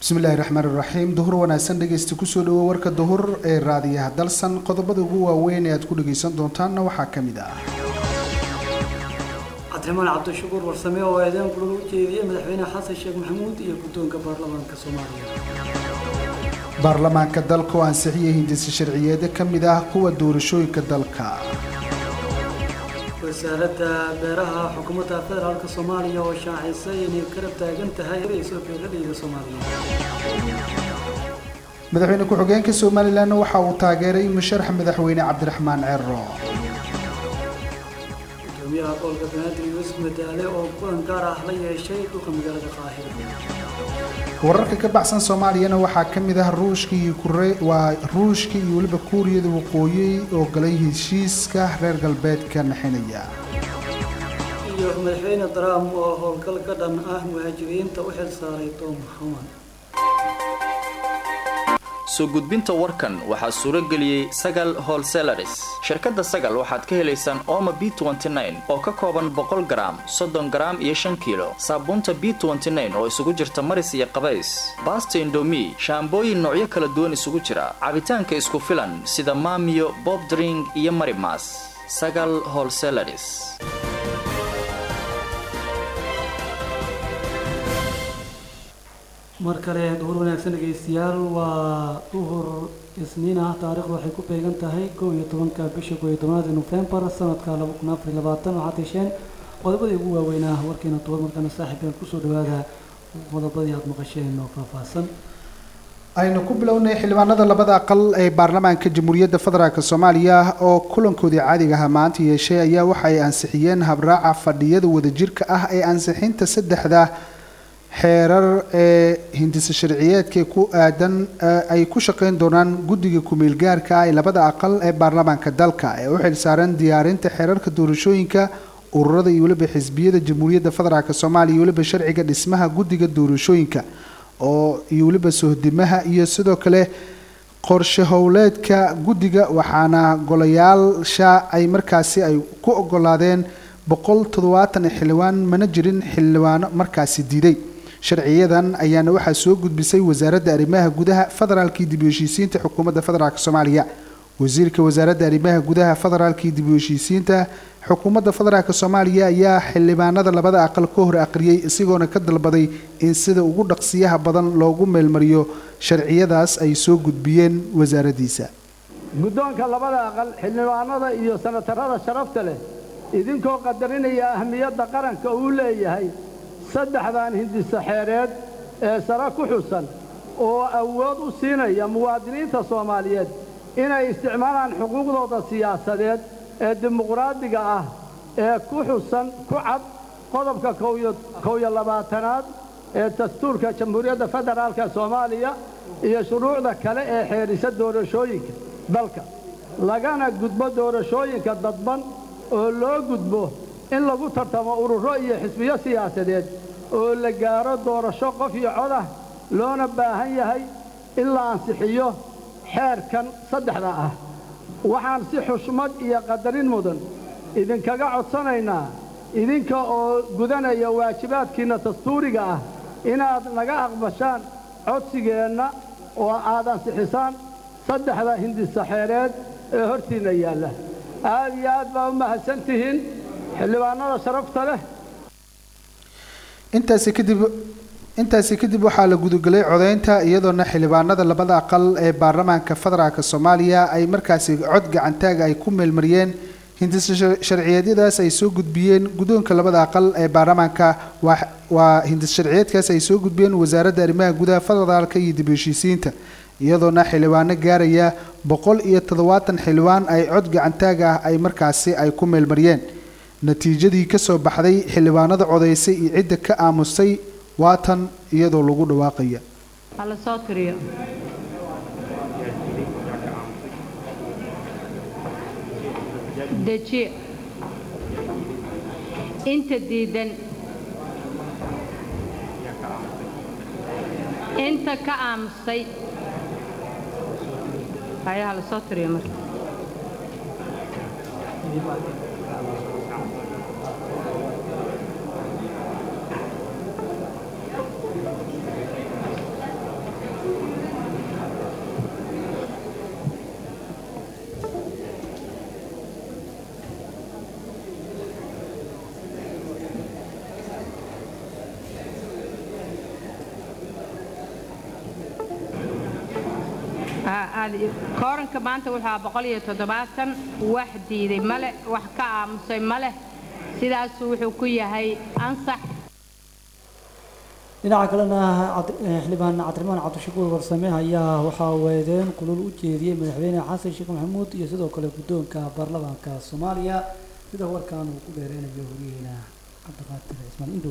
bismillahi raxmaan iraxiim duhur wanaagsan dhegeysta kusoo dhawo warka duhur ee raadiyaha dalsan qodobada ugu waaweyn ee aad ku dhageysan doontaanna waxaa ka mid ah cabdiraxmaan cabdishakuur warsame oo eedeyn kulaga u jeediyey madaxweyne xasan sheekh maxamuud iyo guddoonka baarlamaanka soomaaliya baarlamaanka dalka oo ansixiyay hindisa sharciyeeda ka mid ah kuwa doorashooyinka dalka wasaaradda beeraha xukuumadda federaalka soomaaliya oo shaacisay inay garab taagan tahay soo beeladayda soomaaliya madaxweyne ku-xigeenka somalilan waxa uu taageeray musharax madaxweyne cabdiraxmaan cero gudoomiyaha gobolka banaadir yuusuf madaale oo kulan gaar ah la yeeshay dhulka magaalada qaahira wararka ka baxsan soomaaliyana waxaa ka mid ah ruushka iyo kure waa ruushka iyo weliba kuuriyada waqooyi oo galay heshiiska reer galbeedka naxinaya iyo madaxweyne trump oo howlgal ka dhan ah muhaajiriinta u xil saaray tom homan soo gudbinta warkan waxaa suuro geliyey sagal holselaris shirkadda sagal waxaad ka helaysaan oma b oo ka kooban boqol garaam soddon garaam iyo shan kiilo saabuunta b oo isugu jirta maris iyo qabays baasta indomi shaambooyin noocyo kala duwan isugu jira cabitaanka isku filan sida maamiyo bob dring iyo marimas sagal holselaris mar kale duhur wanaagsan dhegaystayaal waa duhur isniin ah taariikhdu waxay ku beegan tahay kow iyo tobanka bisha kow iyo tobanaad nofembar sanadka laba kun afar iyo labaatan waxaad hesheen qodobadii ugu waaweynaa warkeena duhur markana saaxiibeen kusoo dhawaada qodobadii aada maqasheen oo faahfaahsan aynu ku bilownay xildhibaanada labada aqal ee baarlamaanka jamhuuriyadda federaalk soomaaliya oo kulankoodii caadiga aha maanta yeeshay ayaa waxa ay ansixiyeen habraaca fadhiyada wadajirka ah ee ansixinta saddexda xeerar ee hindisa sharciyeedka ku aadan ay ku shaqeyn doonaan guddiga ku-meel gaarka ah ee labada aqal ee baarlamaanka dalka ee u xilsaaran diyaarinta xeerarka doorashooyinka ururada iyo weliba xisbiyada jamhuuriyadda federaalk soomaaliya iyo weliba sharciga dhismaha guddiga doorashooyinka oo iyo weliba sohdimaha iyo sidoo kale qorshe howleedka guddiga waxaana golayaasha ay markaasi ay ku ogolaadeen boqol toddobaatan xildhibaan mana jirin xildhibaano markaasi diiday sharciyadan ayaana waxaa soo gudbisay wasaaradda arrimaha gudaha federaalkii dib u heshiisiinta xukuumadda federaalk soomaaliya wasiirka wasaaradda arrimaha gudaha federaalkii dib u heshiisiinta xukuumadda federaalk soomaaliya ayaa xildhibaanada labada aqal ka hor aqriyey isagoona ka dalbaday in sida ugu dhaqsiyaha badan loogu meelmariyo sharciyadaas ay soo gudbiyeen wasaaraddiisa guddoonka labada aqal xildhibaanada iyo sanatarada sharafta leh idinkoo qadarinaya ahmiyadda qaranka uu leeyahay saddexdan hindisa xeereed ee sare ku xusan oo awood u siinaya muwaadiniinta soomaaliyeed inay isticmaalaan xuquuqdooda siyaasadeed ee dimuqraadiga ah ee ku xusan ku cad qodobka kow-iyo labaatanaad ee dastuurka jamhuuriyadda federaalka soomaaliya iyo shuruucda kale ee xeerisa doorashooyinka dalka lagana gudbo doorashooyinka dadban oo loo gudbo in lagu tartamo ururo iyo xisbiyo siyaasadeed oo la gaaro doorasho qof iyo codah loona baahan yahay in la ansixiyo xeerkan saddexda ah waxaan si xushmad iyo qadarin mudan idinkaga codsanaynaa idinka oo gudanaya waajibaadkiinna dastuuriga ah inaad naga aqbashaan codsigeenna oo aad ansixisaan saddexda hindisa xeereed ee hortiinna yaalla aad iyo aad baa u mahadsan tihiin xildhibaanada sharafta leh intaasi kadib intaasi kadib waxaa la gudagelay codeynta iyadoona xildhibaanada labada aqal ee baarlamaanka federaalk soomaaliya ay markaasi cod gacantaaga ay ku meelmariyeen hindisa sharciyeedyadaas ay soo gudbiyeen guddoonka labada aqal ee baarlamaanka waa hindis sharciyeedkaas ay soo gudbiyeen wasaaradda arrimaha gudaha federaalka iyo dib heshiisiinta iyadoona xildhibaano gaaraya boqol iyo toddobaatan xildhibaan ay cod gacantaaga ah ay markaasi ay ku meelmariyeen natiijadii kasoo baxday xildhibaanada codaysay iyo cidda ka aamusay waatan iyadoo lagu dhawaaqaya hala soo tiriyo deji inta diidan inta ka aamusay haya hala soo tiriyo marka raali kooranka maanta wuxuu ahaa boqol iyo toddobaatan wax diiday male wax ka aamusay maleh sidaasuu wuxuu ku yahay ansax dhinaca kalena cad- eh, xildhibaan cabdiraxmaan cabdishakuur warsame ayaa waxaa weedeen kulul u jeediyey madaxweyne xasan sheekh maxamuud iyo sidoo kale guddoonka baarlamaanka soomaaliya sida warkan uu ku dheereynayo horiyeena cabdiqaadir cismaan indhow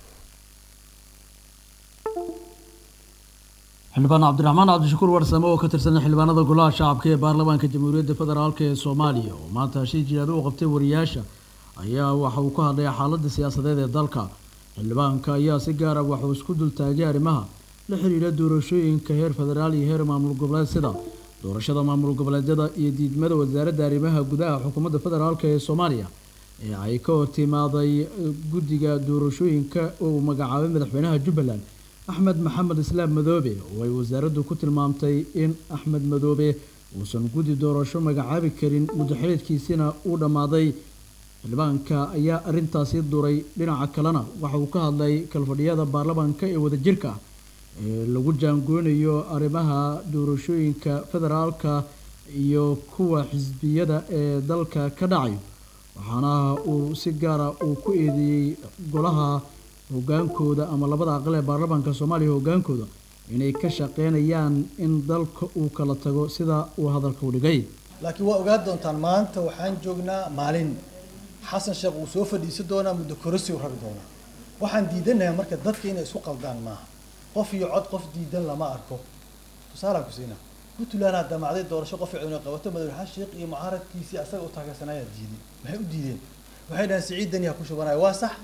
xildhibaan cabdiraxmaan cabdishakuur warsame oo ka tirsan xildhibaanada golaha shacabka ee baarlamaanka jamhuuriyadda federaalk ee soomaaliya oo maanta hashii jihaado u qabtay wariyaasha ayaa waxa uu ka hadlay xaaladda siyaasadeed ee dalka xildhibaanka ayaa si gaara waxuu isku dultaagay arrimaha la xiriira doorashooyinka heer federaal iyo heer maamul goboleed sida doorashada maamul goboleedyada iyo diidmada wasaaradda arrimaha gudaha xukuumadda federaalk ee soomaaliya ee ay ka hortimaaday guddiga doorashooyinka oo uu magacaabay madaxweynaha jubbaland axmed maxamed islaam madoobe oo ay wasaaraddu ku tilmaamtay in axmed madoobe uusan guddi doorasho magacaabi karin muddo xiliedkiisina uu dhammaaday xildhibaanka ayaa arrintaasi duray dhinaca kalena waxa uu ka hadlay kalfadhiyada baarlamaanka ee wadajirka ah ee lagu jaangoonayo arrimaha doorashooyinka federaalka iyo kuwa xisbiyada ee dalka ka dhacayo waxaana uu si gaara uu ku eedeeyey golaha hogaankooda ama labada aqal ee baarlamaanka soomaaliya hogaankooda inay ka shaqeynayaan in dalka uu kala tago sida uu hadalka u dhigay laakiin waa ogaan doontaan maanta waxaan joognaa maalin xasan sheekh uu soo fadhiisan doonaa muddo korasi u rari doonaa waxaan diidanahay marka dadka inay isku qaldaan maaha qof iyo cod qof diidan lama arko tusaalaan ku siinaa puntland aa damacday doorasho qof inay qabato madaxweyne xasan sheekh iyo mucaaradkiisii asaga u taageersanaayaa diiday maxay u diideen waxay dhahaan siciid dani ha ku shubanaya waa sax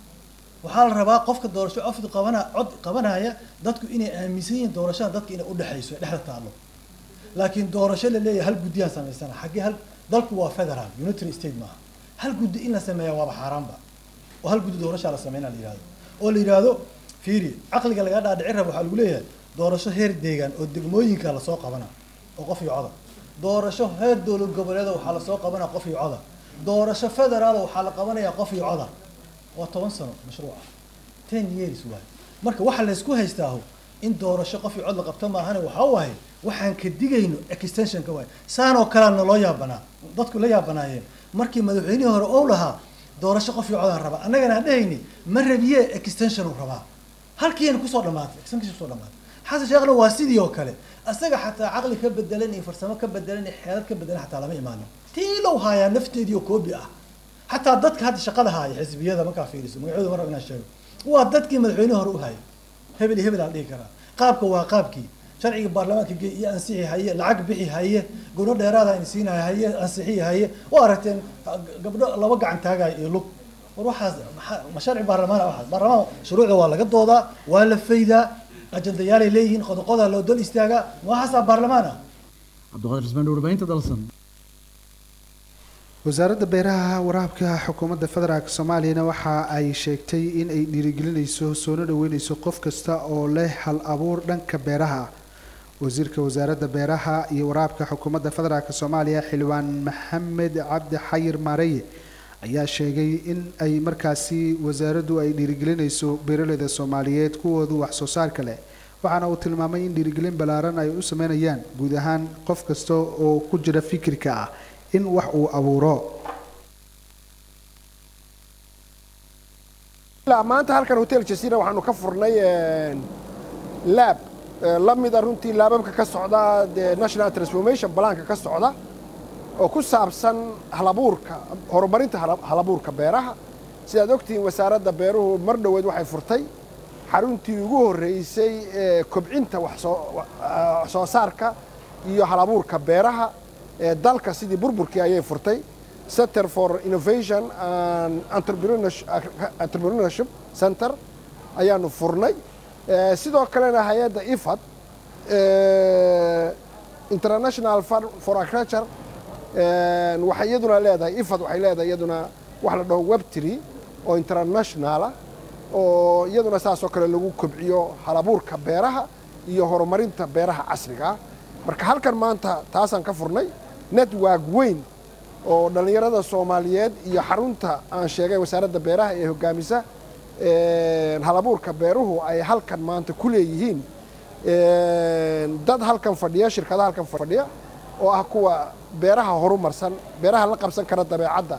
waxaa la rabaa qofka doorasho cofdi qabana cod qabanaya dadku inay aaminsan yihiin doorashada dadka inay udhexayso dhexda taallo laakiin doorasho la leeyahay hal guddiyaan samaysana xaggee hal dalku waa federal unitary state maaha hal guddi in la sameeya waaba xaaraanba oo hal guddi doorashaa la sameynaa la yihahdo oo la yidhaahdo fiiri caqliga lagaa dhaadhicin raba waxaa lagu leeyahay doorasho heer deegaan oo degmooyinka lasoo qabana oo qof iyo coda doorasho heer dowlad goboleeda waxaa lasoo qabana qof iyo coda doorasho federaal waxaa la qabanayaa qof iyo coda waa toban sano mashruuca ten years waay marka waxa laysku haystaaho in doorasho qof iyo cod la qabto maahane waxaa waaye waxaan ka digayno extensionka waay saanoo kalea naloo yaabanaa dadku la yaabanaayeen markii madaxweynihii hore ou lahaa doorasho qof iyo codaan rabaa annagana aan dhehayni ma rabiye extension uu rabaa halkiina kusoo dhamaatay extension kusoo dhamaatay xasan sheekhna waa sidii oo kale asaga xataa caqli ka bedelan iyo farsamo ka bedelan iyo xeelad ka bedelan xataa lama imaanin tiilow haayaa nafteedii oo koobi ah xataa dadka hadda shaqada haaya xisbiyada markaa fiiriso magacooda mar rab inaan sheego waa dadkii madaxweyne hore u hayay hebel iyo hebel aan dhihi karaa qaabka waa qaabkii sharciga baarlamaanka ge iyo ansixi haye lacag bixi haye gobno dheeraada in siinaya haye ansixi haye waa aragteen gabdho laba gacan taagaya iyo lug war waxaas maxaa- ma sharci baarlamaan waxaas baarlamaan shuruucda waa laga doodaa waa la faydaa ajandayaalay leeyihiin qodoqodaa loo dol istaagaa ma waxaasaa baarlamaan ah cabdiqaadir ismaan warbaahinta dalsan wasaaradda beeraha waraabka xukuumadda federaalk soomaaliyana waxa ay sheegtay in ay dhiirigelinayso soona dhaweyneyso qof kasta oo leh hal abuur dhanka beeraha wasiirka wasaaradda beeraha iyo waraabka xukuumadda federaalk soomaaliya xildhibaan maxamed cabdi xayir maareye ayaa sheegay in ay markaasi wasaaraddu ay dhiirigelinayso beeraleyda soomaaliyeed kuwoodu wax soo saarka leh waxaana uu tilmaamay in dhiirigelin ballaaran ay u sameynayaan guud ahaan qof kasta oo ku jira fikirka ah in wax uu abuuro ilaa maanta halkan hotel jasira waxaanu ka furnay laab la mida runtii laababka ka socda dee national transformation balaanka ka socda oo ku saabsan halabuurka horumarinta hala- halabuurka beeraha sidaad ogtihiin wasaaradda beeruhu mar dhoweed waxay furtay xaruntii ugu horreysay ee kobcinta wax soo wa- ah, wax soo saarka iyo halabuurka beeraha ee dalka sidii burburkii ayay furtay center for innovation and entrepreneurship entrepreneurship center ayaanu furnay Eh, sidoo kalena hay-adda ifad eh, international fund for agriculture eh, waxay iyaduna leedahay ifad waxay leedahay iyaduna wax la dhaho webtry oo internationala oo iyaduna saasoo kale lagu kobciyo halabuurka beeraha iyo horumarinta beeraha casriga ah marka halkan maanta taasaan ka furnay network weyn oo dhallinyarada soomaaliyeed iyo xarunta aan sheegay wasaaradda beeraha ee hogaamisa halabuurka beeruhu ay halkan maanta ku leeyihiin dad halkan fadhiya shirkadaha halkan fadhiya oo ah kuwa beeraha horumarsan beeraha la qabsan kara dabeecadda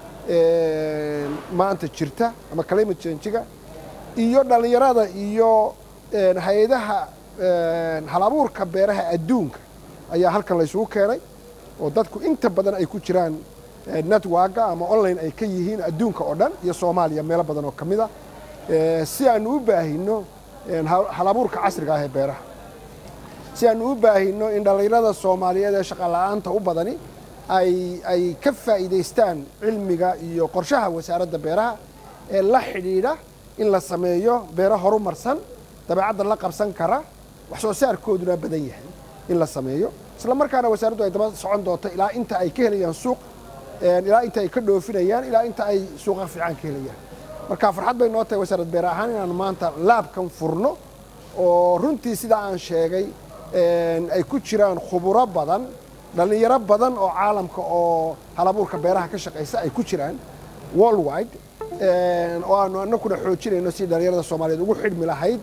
maanta jirta ama climate change-ga iyo dhallinyarada iyo hay-adaha halabuurka beeraha adduunka ayaa halkan la isugu keenay oo dadku inta badan ay ku jiraan networka ama online ay ka yihiin adduunka oo dhan iyo soomaaliya meelo badan oo ka mid a si aanu u baahino halabuurka casriga ah ee beeraha si aanu u baahino in dhallinyarada soomaaliyeed ee shaqala'aanta u badani ay ay ka faa'iidaystaan cilmiga iyo qorshaha wasaaradda beeraha ee la xidhiidha in la sameeyo beero horumarsan dabeecadda la qabsan kara wax soo saarkooduna badan yahay in la sameeyo isla markaana wasaaraddu ay daba socon doonto ilaa inta ay ka helayaan suuq ilaa inta ay ka dhoofinayaan ilaa inta ay suuqa fiican ka helayaan marka farxad bay noo tahay wasaarad beer ahaan inaanu maanta laabkan furno oo runtii sidaa aan sheegay ay ku jiraan khuburo badan dhallinyaro badan oo caalamka oo halabuurka beeraha ka shaqaysa ay ku jiraan worldwide oo aanu anakuna xoojinayno si dhallinyarada soomaaliyeed ugu xidhmi lahayd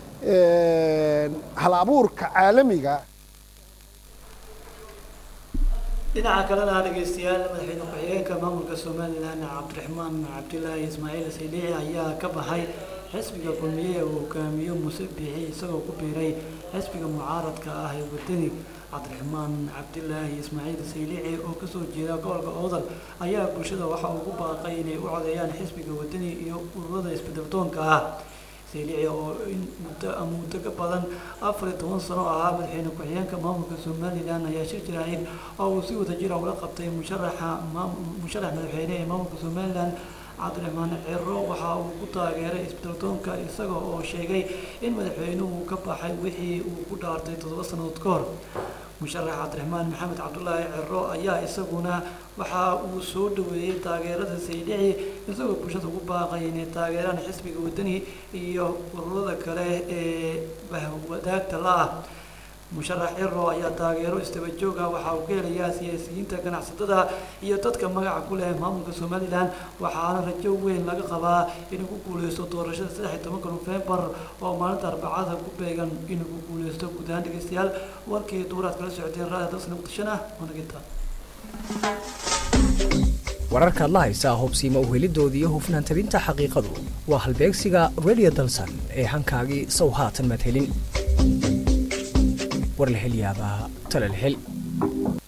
hal abuurka caalamiga dhinaca kalena dhegeystayaal madaxweyne ku-xigeenka maamulka somalilan cabdiraxmaan cabdilaahi ismaaciil saydiici ayaa ka baxay xisbiga kulmiye ee uu hogaamiyo muuse biixi isagoo ku biiray xisbiga mucaaradka ah ee wadani cabdiraxmaan cabdilaahi ismaaciil saylici oo kasoo jeeda gobolka oodal ayaa bulshada waxa uu ku baaqay inay u codeeyaan xisbiga wadani iyo ururada isbedeltoonka ah saylici oo in muddo muddo ka badan afar iyo toban sano ahaa madaxweyne ku-xigeenka maamulka somalilan ayaa shir jiraahid oo uu si wada jira ula qabtay musharaxa musharax madaxweyne ee maamulka somalilan cabdiraxmaan ciro waxa uu ku taageeray isbedeltoonka isaga oo sheegay in madaxweynuhu ka baxay wixii uu ku dhaartay toddoba sannadood ka hor musharax cabdiraxmaan maxamed cabdulaahi ciro ayaa isaguna waxa uu soo dhaweeyey taageerada saydhici isagoo bulshada ugu baaqay inay taageeraan xisbiga wadani iyo ururada kale ee wadaagta la-ah musharax ciro ayaa taageero istaba jooga waxa uu ka helayaa siyaasiyiinta ganacsatada iyo dadka magaca ku leh maamulka somalilan waxaana rajo weyn laga qabaa inuu ku guuleysto doorashada saddex iyo tobanka nofembar oo maalinta arbacada ku beegan inuu ku guuleysto guud ahaan dhegeystayaal warkii duuraad kala socoteen raada dalsana muqdishona wanaginta wararkaad la haysaa hubsiima uhelidooda iyo hufnaan tabinta xaqiiqadu waa halbeegsiga radio dalsan ee hankaagii sow haatan madhelin war la hel yaabaa tala la hel